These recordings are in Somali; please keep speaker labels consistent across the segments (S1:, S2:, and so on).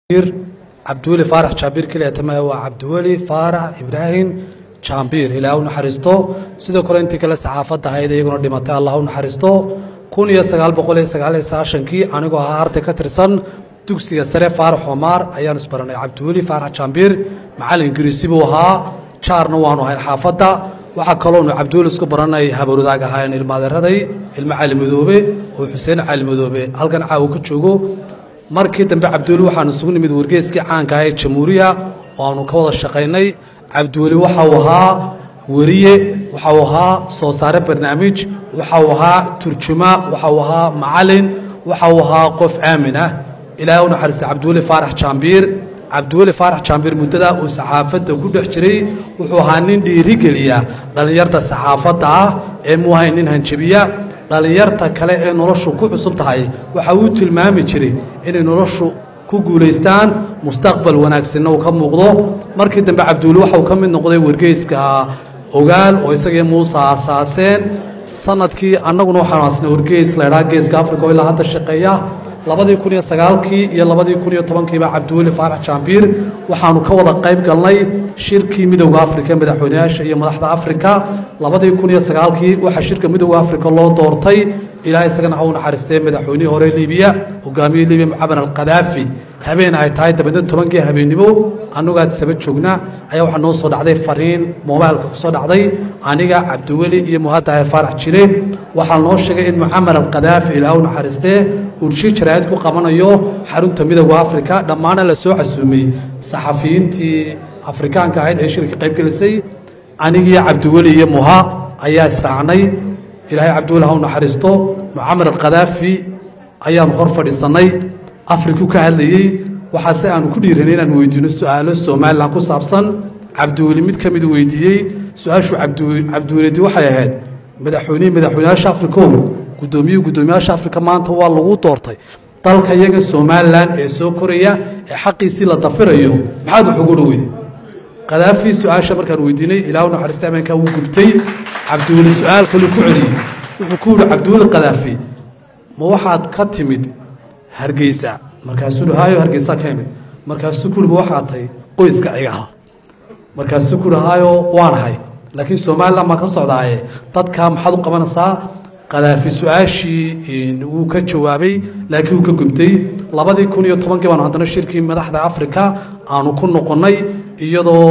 S1: cabdiweli faarax jaambiir keliya tamaha waa cabdiweli faarax ibraahim jaambiir ilaah u naxariisto sidoo kale intii kale saxaafadda ahayd iyaguna dhimatay allah u naxariisto kun iyo sagaal boqol iyo sagaal iyo sagaashankii anigoo ahaa arday ka tirsan dugsiga sare faarax omaar ayaan isbaranay cabdiweli faarax jaambiir macallin ingiriisi buu ahaa jaarna waanu ahayn xaafadda waxaa kaloonu cabdiweli isku baranay habarwadaag ahaayeen ilmaadeeraday ilmo cali madoobe oo xuseen cali madoobe halkan caawa ka joogo markii dambe cabdiweli waxaanu isugu nimid wargeeskii caanka ah ee jamhuuriya oo aanu ka wada shaqaynay cabdiweli waxa uu ahaa weriye waxa uu ahaa soo saare barnaamij waxa uu ahaa turjuma waxa uu ahaa macalin waxa uu ahaa qof aamin ah ilaahay u naxariistay cabdiweli faarax jaambiir cabdiweli faarax jaambiir muddada uu saxaafadda ku dhex jiray wuxuu ahaa nin dhiirigeliya dhallinyarta saxaafadda ah ee muu ahayn nin hanjabiya dhallinyarta kale ee noloshu ku cusub tahay waxa uu tilmaami jiray inay noloshu ku guulaystaan mustaqbal wanaagsanna uu ka muuqdo markii dambe cabdiweli waxa uu ka mid noqday wargeyska ogaal oo isagii muuse aasaaseen sanadkii annaguna waxaanu asnay wargeys laydhaa geeska africa oo ilaa hadda shaqeeya labadii kun iyo sagaalkii iyo labadii kun iyo tobankiiba cabdiweli faarax jaambiir waxaanu ka wada qayb galnay shirkii midowda afrika ee madaxweyneyaasha iyo madaxda afrika labadii kun iyo sagaalkii waxaa shirka midowda afrika loo doortay ilaah isagana ha u naxariistee madaxweynihii hore libiya hogaamiyihii libiya mucaban alkhadaafi habeen ay tahay dabadeed tobankii habeennimo annugaad saba joogna ayaa waxaa noo soo dhacday fariin mobailka ku soo dhacday aniga cabdiweli iyo muhadahir faarax jire waxaa noo sheegay in mucamar alkhadaafi ilaah u naxariistee urshi jaraa'id ku qabanayo xarunta midowda afrika dhammaana la soo casuumay saxafiyiintii afrikaanka ahayd ee shirka qayb gelisay anigii cabdiweli iyo muha ayaa israacnay ilaahay cabdiweli ha u naxariisto mucamar alkhadaafi ayaanu hor fadhiisannay afriku ka hadlayey waxaase aanu ku dhiiranay inaanu weydiino su-aalo somalilan ku saabsan cabdiweli mid ka midu weydiiyey su-aashuu cabdiwelidi waxay ahayd madaxweynihii madaxweyneyaasha afrikow guddoomiyihii guddoomiyaasha afrika maanta waa lagu doortay dalka iyaga somalilan ee soo koraya ee xaqiisii la dafirayo maxaad wax ugu dhoweyday khadaafi su-aasha markaan weydiinay ilaahu naxariista ameenkaa wuu gubtay cabdiweli su-aal kaluu ku celiyey wuxuu ku yidhi cabdiweli khadaafi ma waxaad ka timid hargeysa markaasuu hi haayo hargeysaa ka imid markaasuu ku yidhi ma waxaad tahay qoyska cigaal markaasuu ku yidhi haayo waanahay laakiin somalilan baan ka socdaaye dadkaa maxaad u qabanaysaa khadaafi su-aashii wuu ka jawaabay laakiin wuu ka gubtay labadii kun iyo tobankii baanu haddana shirkii madaxda afrika aanu ku noqonnay iyadoo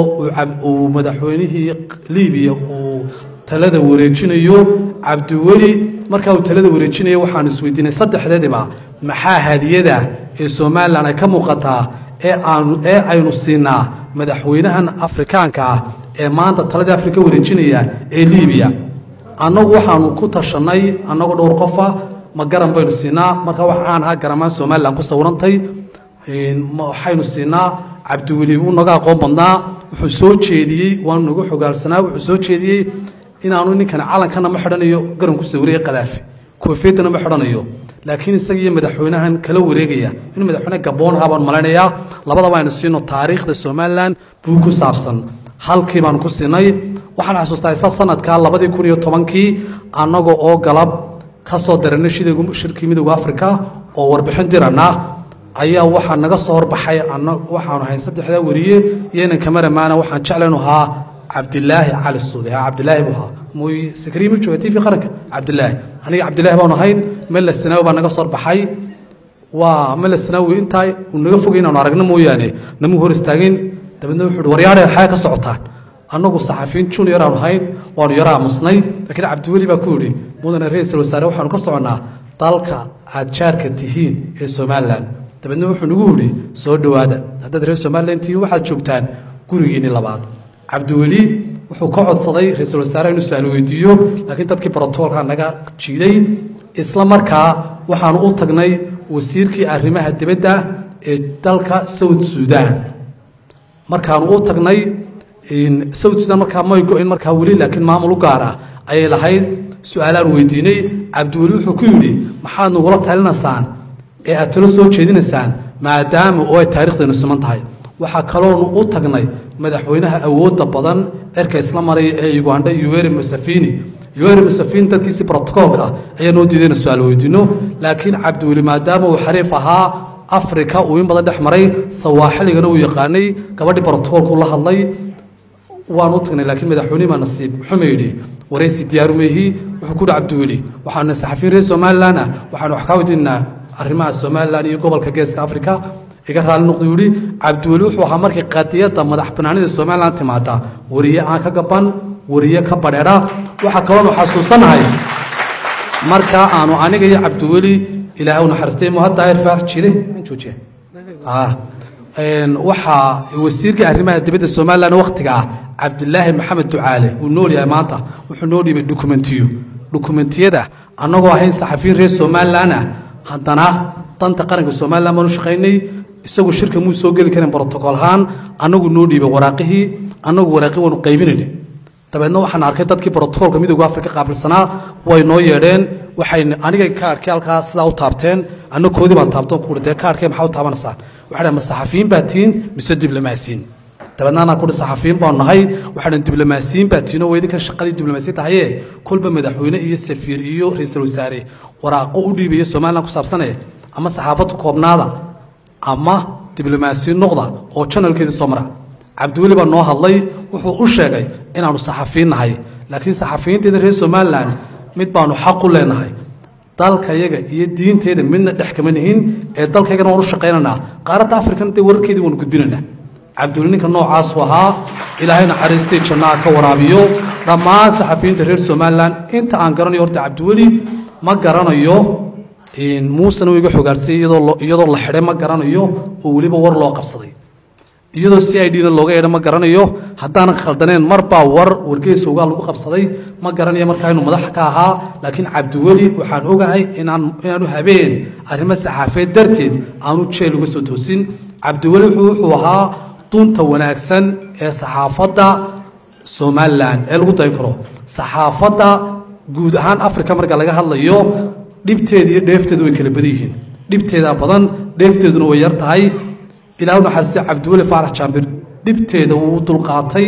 S1: uu madaxweynihii libiya uu talada wareejinayo cabdiweli markaa uu talada wareejinayo waxaanu isweydiinay saddexdeediba maxaa hadiyada ee somalilan ay ka muuqataa ee aanu ee aynu siinaa madaxweynahan afrikaanka ah ee maanta taladii afrika wareejinaya ee libiya annagu waxaanu ku tashannay annagoo dhowr qofa ma garan baynu siinaa markaa wax caan ahaa garamaan somalilan ku sawirantay waxaynu siinaa cabdiweli uu naga aqoon badnaa wuxuu soo jeediyey waanu nagu xogaalsanaa wuxuu soo jeediyey inaanu ninkan calankana ma xidhanayo garan ku sawiraya khadaafi koofiyadana ma xidhanayo laakiin isagiiyo madaxweynahan kala wareegaya inuu madaxweyne gaboon ahaa baan malaynayaa labadaba aynu siino taariikhda somalilan buu ku saabsan halkii baanu ku siinay waxaan xasuustaa isla sanadka labadii kun iyo tobankii annaga oo galab ka soo daranay shirkii midowda afrika oo warbixin dirana ayaa waxaa naga soo horbaxay waxaanu ahayn saddexdaa weriye iyo inan kamaramaana waxaan jeclaynu ahaa cabdilaahi cali suude cabdilaahi buu ahaa muy sakriyi ma jooga t v qaranka cabdilaahi aniga cabdilaahi baanu ahayn mela sanaawi baa naga soo horbaxay waa mela sanaawi intaa uu naga fogay inaanu aragno mooyaane namuu hor istaagin dabeedna wuxuu uhi waryaadheer xaga ka socotaan annagu saxafiyiin junior aanu ahayn waanu yaro aamusnay laakiin cabdiweli baa ku yidhi mudane ra-iisul wasaare waxaanu ka soconnaa dalka aad jaarka tihiin ee somalilan dabeedna wuxuu nagu yidhi soo dhowaada haddaad reer somalilan tihiin waxaad joogtaan gurigiinni labaad cabdiweli wuxuu ka codsaday ra-iisul wasaare inuu su-aal weydiiyo laakiin dadkii brotocolka naga jiiday isla markaa waxaanu u tagnay wasiirkii arrimaha dibadda ee dalka south suudan markaanu u tagnay south sudan markaa may go-in markaa weli laakiin maamul u gaar ah ayay lahayd su-aalaan weydiinay cabdiweli wuxuu ku yidhi maxaad nagula talinaysaan ee aad talo soo jeedinaysaan maadaama oo ay taarikhdeenu siman tahay waxaa kaloonu u tagnay madaxweynaha awoodda badan cirka isla maraya ee ugandha yuweri musafini yuweri musafini dadkiisii brotocoolka ayaa noo diidayna su-aal weydiino laakiin cabdiweli maadaama uu xariif ahaa afrika uu in badan dhex maray sawaaxiligana uu yaqaanay gabadhii brotocoolku la hadlay waan u tagnay laakiin madaxweynihii baa nasiib xuma yidhi waraysi diyaarumeehi wuxuu ku dhi cabdiweli waxaanu saxafiyin reer somalilan ah waxaanu wax kaa weydiinaa arrimaha somalilan iyo gobolka geeska afrika iga raali noqdu yidhi cabdiweli wuxuu ahaa markii qadiyadda madax banaanida somalilan timaada wariye aan ka gaban wariye ka badheedha waxaa kaloonu xasuusanahay markaa aanu aniga iyo cabdiweli ilaahay u naxariistay muhadaahir faar jire joojiya waxaa wasiirkii arrimaha dibadda somalilan wakhtiga ah cabdilaahi maxamed ducaale uu nool yahay maanta wuxuu noo dhiibay dokumentiyo dokumentiyada annagoo ahayn saxafiyin reer somalilan ah haddana danta qaranka somalilan baanu shaqaynay isagu shirka muu soo geli karin brotocool ahaan annagu noo dhiibay waraaqihii annagu waraaqii waanu qaybinayna dabeedna waxaan arkay dadkii brotocoolka midooda afrika qaabilsanaa way noo yeedheen waxay aniga kaarhkii halkaa sidaa u taabteen anna koodii baan taabtoon ku dee kaarhkee maxaa u taabanaysaan waxay dhahen ma saxafiyiin baa tihiin mise diblomaasiyiin dabeedna anaa kuhi saxafiyiin baanu nahay waxay dhahen diblomaasiyiin baa tihiin oo weydinkan shaqadii diblomaasiya tahaye kolba madaxweyne iyo safiir iyo ra-iisul wasaare waraaqo u dhiibaya somalilan ku saabsanaya ama saxaafaddu koobnaada ama diblomaasiyiin noqda oo janalkeedii soo mara cabdiweli baa noo hadlay wuxuu u sheegay inaannu saxafiyin nahay laakiin saxafiyiinteeda reer somalilan mid baanu xaq u leenahay dalkayaga iyo diinteeda midna dhex kama nihin ee dalkaygana waan u shaqaynaynaa qaaradda afrikana dee wararkeedii waanu gudbinaynaa cabdiweli ninka noocaasu ahaa ilaahay naxariistii jannaha ka waraabiyo dhammaan saxafiyiinta reer somalilan inta aan garanayo horta cabdiweli ma garanayo muusena uu iga xogaarsay iyadoo la xidhay ma garanayo oo weliba war loo qabsaday iyadoo c i dna looga yeedha ma garanayo haddaanan khaldaneen marbaa war wargeysowgaa lagu qabsaday ma garanayo markaa inuu madax ka ahaa laakiin cabdiweli waxaan ogahay inaanu habeen arrimo saxaafeed darteed aanu jeel uga soo toosin cabdiweli wuxuu ahaa dunta wanaagsan ee saxaafadda somalilan ee lagu dayn karo saxaafadda guud ahaan africa marka laga hadlayo dhibteeda iyo dheefteedu way kala badan yihiin dhibteedaa badan dheefteeduna way yar tahay ilaahu naxariistay cabdiweli faarax jaambir dhibteeda wuu u dulqaatay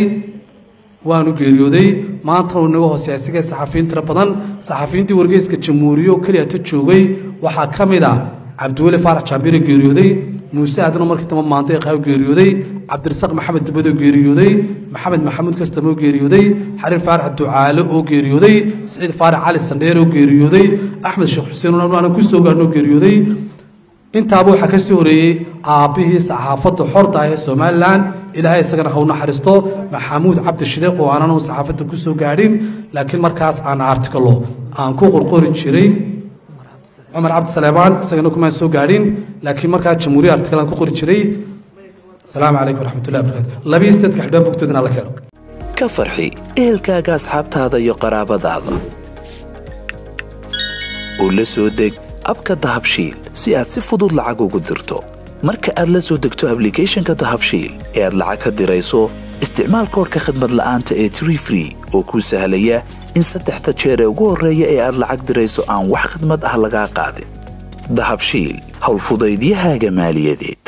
S1: waanu geeriyooday maantana uu naga hooseeya isagee saxafiyiin tiro badan saxafiyiintii wargeyska jamhuuriyo keliya ta joogay waxaa ka mid a cabdiweli faarax jaambire geeriyooday muuse aadano markii dambe maanta qaaw geeriyooday cabdirasaaq maxamed dubadoo geeriyooday maxamed maxamuud kastamoo geeriyooday xariir faarax ducaale oo geeriyooday siciid faarax cali sandheer oo geeriyooday axmed sheekh xuseen aanan ku soo gaarnoo geeriyooday intaaba waxaa ka sii horeeyey aabbihii saxaafadda xorta ah ee somalilan ilaahay isagana haw naxariisto maxamuud cabdishide oo aanan saxaafadda ku soo gaadhin laakiin markaas aan artikalo aan ku qorqori jiray cumar cabdisaleebaan isagana kumaan soo gaadhin laakiin markaa jamhuuriya artikal aan ku qori jiray asalaamu calaykum waraxmatullahi barakatu labiyi sideedka xidhaan bogtoodina la keeno
S2: ka farxi ehelkaaga asxaabtaada iyo qaraabadaada oo la soo deg abka dahabshiil si aad si fudud lacag ugu dirto marka aad la soo degto ablicathonka dahabshiil ee aad lacag ka dirayso isticmaal koorka khadmad la'aanta ee tree free oo kuu sahlaya in saddexda jeer ee ugu horreeya ee aad lacag dirayso aan wax khadmad ah lagaa qaadin dahabshiil howlfudaydiyahaaga maaliyadeed